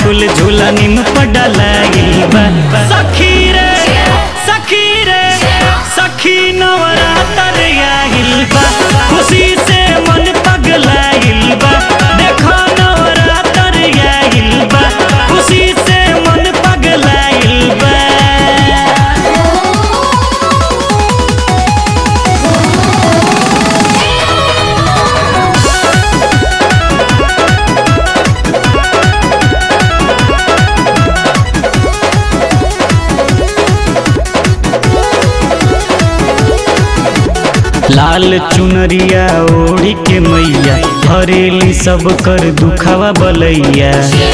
फूल झूला निम पडलाइल बा सखी रे सखी रे सखी नवरातर आइल बा खुशी से मन पगलाइल बा देखो नवरातर आइल बा खुशी से मन पगलाइल बा लाल चुनरिया ओढ़ी के मैया हरेली सब कर दुखावा बलैया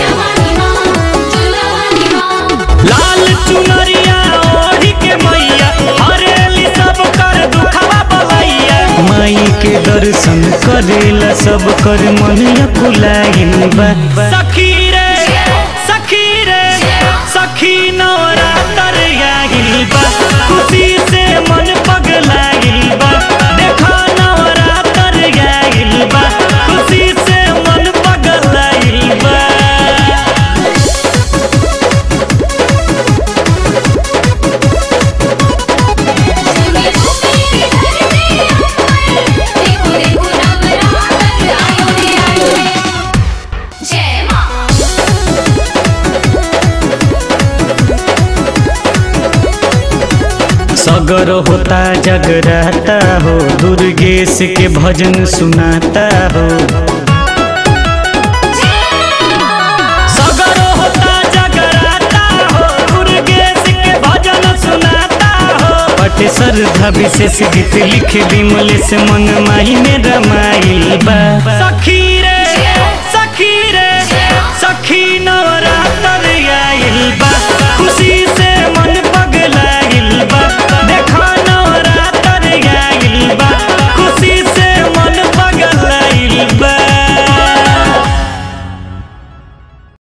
लाल चुनरिया ओढ़ी के मैया हरेली सब कर दुखावा बलैया माई के दर्शन करेला सब कर मन कुलाइल बा सखी रे सखी रे सखी नवरातर आइल बा खुशी से मन पगलाइल बा देखो नवरातर आइल बा खुशी से मन पगलाइल बा जय माँ सगर होता जगराता हो दुर्गेश के भजन सुनाता हो सगर होता जगराता हो दुर्गेश के भजन सुनाता हो पट श्रद्धा विशेष गीत लिख विमल से मन माही में रमाइल बा सखी रे सखी रे सखी नवरातर आइल बा खुशी